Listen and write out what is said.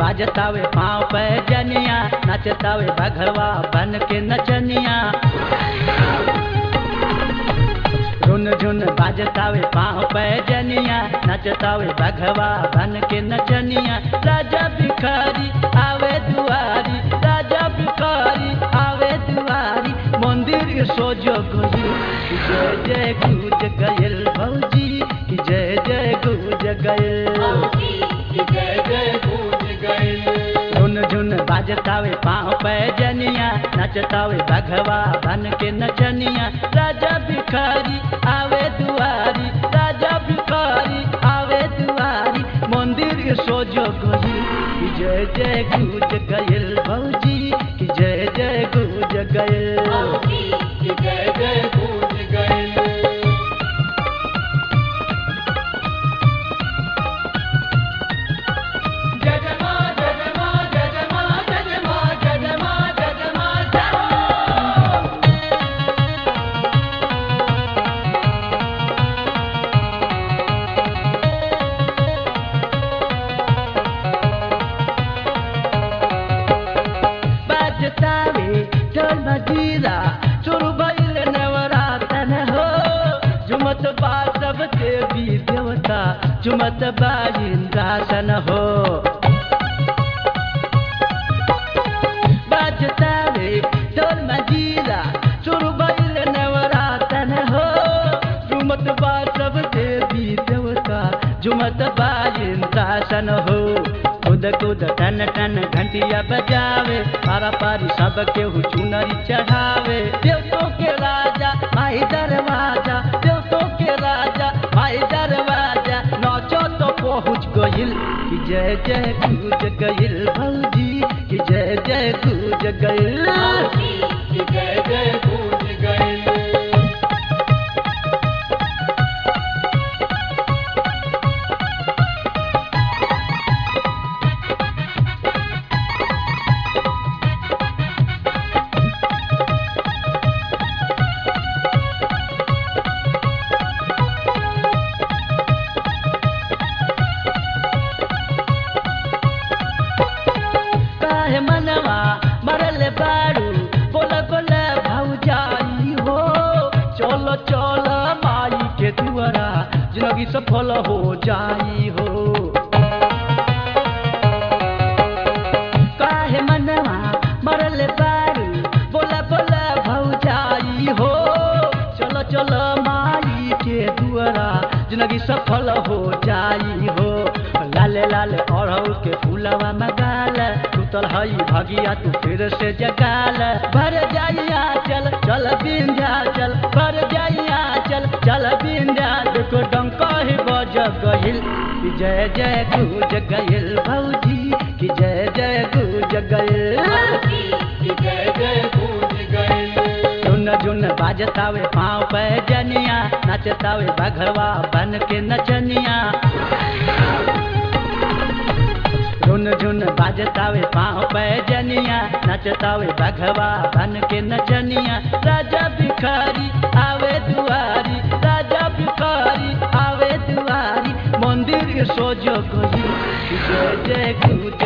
बाजतावे पाँव पे जनिया नचतावे बघवा बन के नचनिया रुन झुन बाजतावे पाँव पे जनिया नचतावे बघवा बन के नचनिया राजा भिखारी आवे दुआरी राजा भिखारी आवे दुआरी मंदिर सोजो गई जय जय गुज गयल भौजी की जय जय गुज गयल जय जय गूंज गए झुन झुन बाजतावे पाँव पे जनिया नचतावे बघवा बन के नचनिया राजा भिखारी आवे दुआरी राजा भिखारी आवे दुआरी मंदिर सोजो गई कि जय जय गुज गयल भौजी कि जय जय गुज गयल जय जय गूंज गए जय जय मां जय जय मां जय जय मां जय जय मां जय जय मां जय जय मां जय मां बाजतावे ढोल मजीरा चुरु भइल नवरातन हो झुमत बा सब देवी देवता झुमत बा इंद्रासन हो बाजतावे ढोल मजीरा चुरु भइल नवरातन हो झुमत बा सब देवी देवता झुमत बा इंद्रासन हो कूद कूद टन टन घंटिया बजावे पारा पारी सब केहू चुनरी चढ़ावे देवतों के राजा माई दरवाजा देवतों के राजा माई दरवाजा नाचो तो पहुँच गइल कि जय जय गूंज गइल भौजी कि जय जय गूंज गइल जय जय गूंज गए काहे मनवा मरल बारू बोल बोल भौजाई हो चलो चलो माई के दुआरा जिंदगी सफल हो जाई हो काहे मनवा मरल बारू बोल बोल भौजाई हो चलो चलो माई के दुआरा जिंदगी सफल हो जाई हो लाले लाले अड़हु के फूलवा मगाल टूटल हई भगिया तू फिर से जगाल भर जाइया चल चल बिंध्या चल भर जाइया चल चल बिंध्या देखो डंका ही बज गइल कि जय जय गुज गइल भौजी कि जय जय गुज गइल जय जय गूंज गए झुन झुन बाजतावे पाँव पे जनिया नचतावे बघवा बन के नचनिया झुन झुन बाजतावे पाँव पे जनिया नचतावे बघवा बन के नचनिया राजा भिखारी आवे दुआरी राजा भिखारी आवे दुआरी मंदिर सोजो गई जय जय गुज